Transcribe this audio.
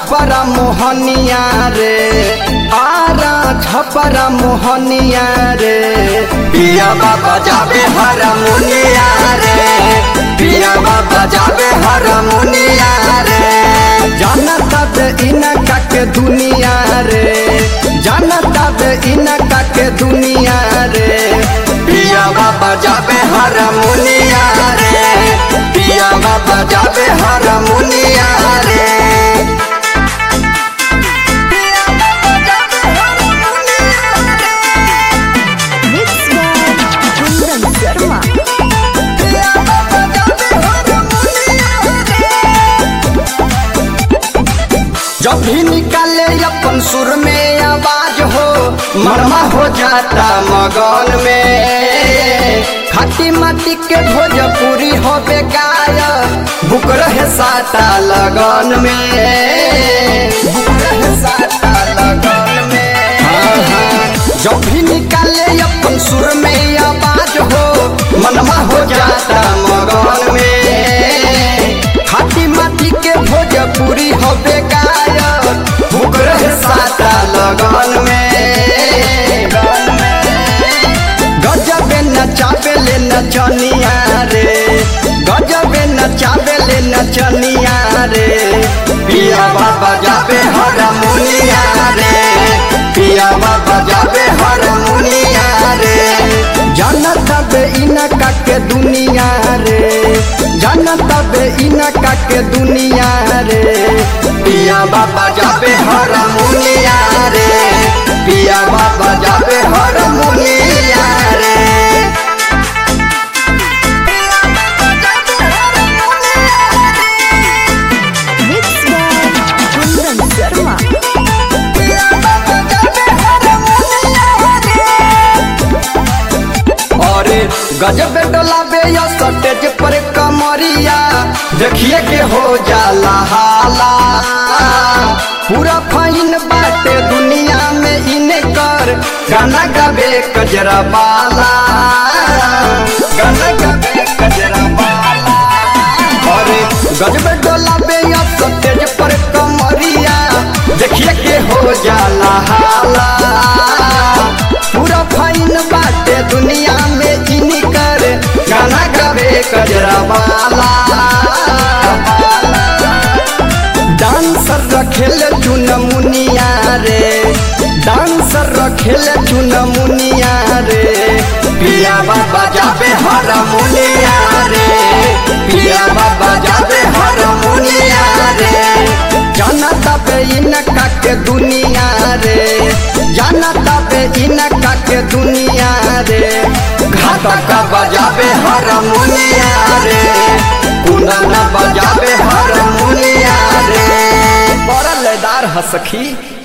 छपरा मोहनिया रे आरा छपरा मोहनिया रे पिया बाबा जाबे हरमुनिया रे पिया बाबा जाबे हरमुनिया रे जानता बे इनका के दुनिया रे जानता बे इनका के दुनिया रे पिया बाबा जाबे हरमुनिया रे पिया बाबा जाबे हरमुनिया रे Mixed by Kundan Sharma. जब भी निकाले अपन सुर में आवाज हो मरमा हो जाता मगन में खाटी माटी के भोजपुरी हो बेगाय बुक रहे साता लगन में बुक रहे साता लगन में हाँ, हाँ। जब भी निकाले अपन सुर में आवाज हो मनमा हो जाता मगन में खाटी माटी के भोजपुरी हो बेगाय बुक रहे साता लगन में गजबे नचाबे ले नचनिया रे गजबे नचाबे ले नचनिया रे पिया बाबा जाबे हरमुनिया रे पिया बाबा जाबे हरमुनिया रे जानता बे इनका के दुनिया रे जानता बे इनका के दुनिया रे पिया बाबा जाबे हरमुनिया रे पिया बाबा जाबे हरमुनिया रे Mixed by Kundan Sharma. अरे गजब डोलाबे या सटेज पर कमरिया देखिए के हो जाला हाला पूरा फाइन बाटे दुनिया में इने कर गाना गाबे कजरा बाला गाना गाबे कजरा बाला अरे गजब डोलाबे या सटेज पर कमरिया देखिए के हो जाला हाला पूरा फाइन बाटे दुनिया में इनी कर गाना गावे कजरा वाला डांसर रखेल चुन मुनिया रे डांसर रखेल चुन मुनिया रे पिया बाबा जाबे हरमुनिया रे पिया बाबा जाबे हरमुनिया रे जानता बे इनका के दुनिया रे जानता बे इनका के दुनिया रे घातक बजाबे हरमुनिया रे कुंदन बजाबे हरमुनिया रे बड़ा लयदार हसखी